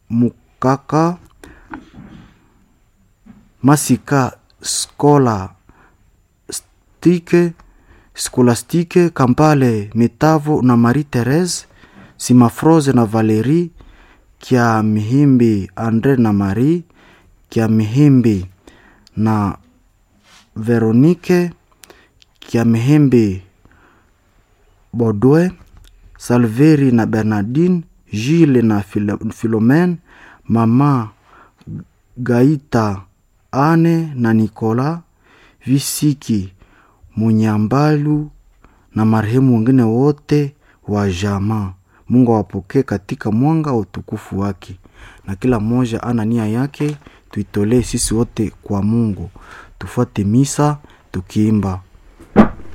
Mukaka, Masika Skola Stike, Skolastike Kampale Metavo na Marie Therese Simafroze na Valerie Kya Mihimbi Andre na Marie Kya Mihimbi na Veronike Kya Mihimbi Bodwe Salveri na Bernardine Gile na Philomene Mama Gaita Ane na Nikola Visiki Munyambalu na marehemu wengine wote wa jamaa. Mungu awapokee katika mwanga wa utukufu wake, na kila mmoja ana nia yake, tuitolee sisi wote kwa Mungu. Tufuate misa tukiimba